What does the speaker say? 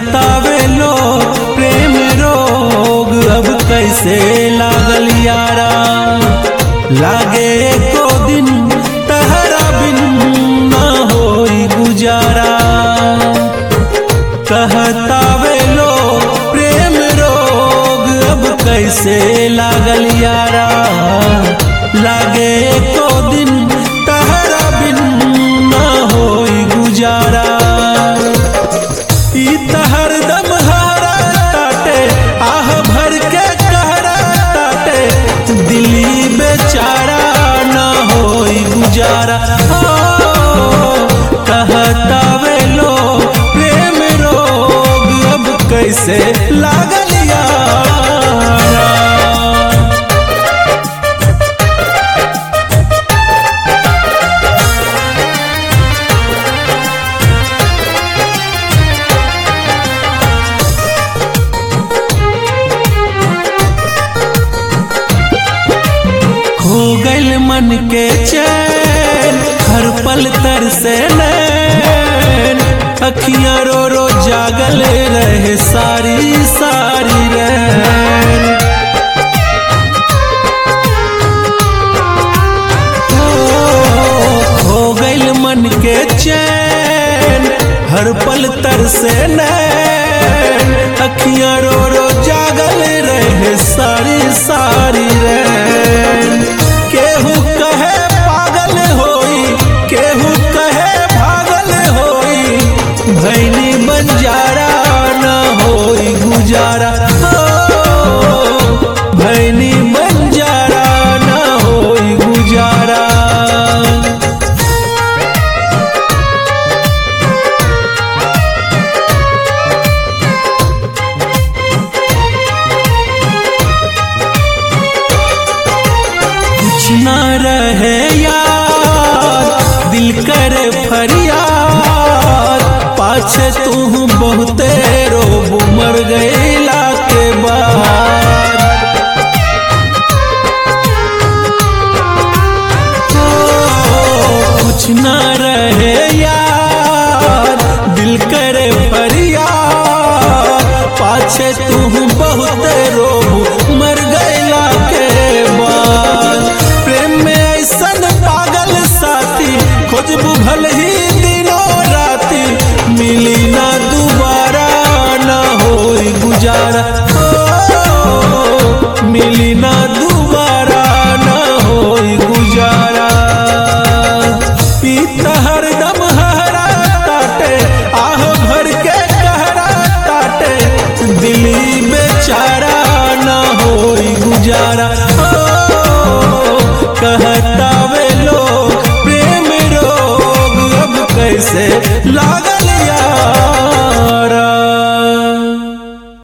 कहतावे लोग प्रेम रोग अब कैसे लागल यारा लागे एको दिन तहरा बिन ना होई गुजारा कहतावे लोग प्रेम रोग अब कैसे लागल यारा लागे एको दिन तहरा बिन ना होई गुजारा ई त हरदम हरा ताटे आह भर के कहरा ताटे दिली बेचारा ना होई गुजारा हो कहतावे लोग प्रेम रोग अब कैसे लागल यारा खो गइल मन के चैन हर पल तर से नैन अखियां रो रो जागल रहे सारी सारी रैन ओ, खो गइल मन के चैन हर पल तर से नैन अखियां रो रो जागल रहे सारी सारी रैन केहू कहे पागल होई केहू कहे भागल होई भैनी बंजारा ना होई गुजारा हो भैनी बंजारा ना होई गुजारा कुछ ना रहे यार दिल करे फरियाद पाछे तू बहुते रोब मर गईला के बाद ओ, कुछ ना रहे यार दिल करे फरियाद पाछे तू बहुते रोब मर गईला के बाद प्रेम में ऐसन पागल साथी खोजबू भल ही दिनों राती मिली ना दोबारा ना होई गुजारा ओ, मिली ना दोबारा ना होई गुजारा पीता हरदम हरा ताटे आह भर के कहरा ताटे दिली बेचारा ना होई गुजारा ओ, कहतावे लोग प्रेम रोग अब कैसे लागल या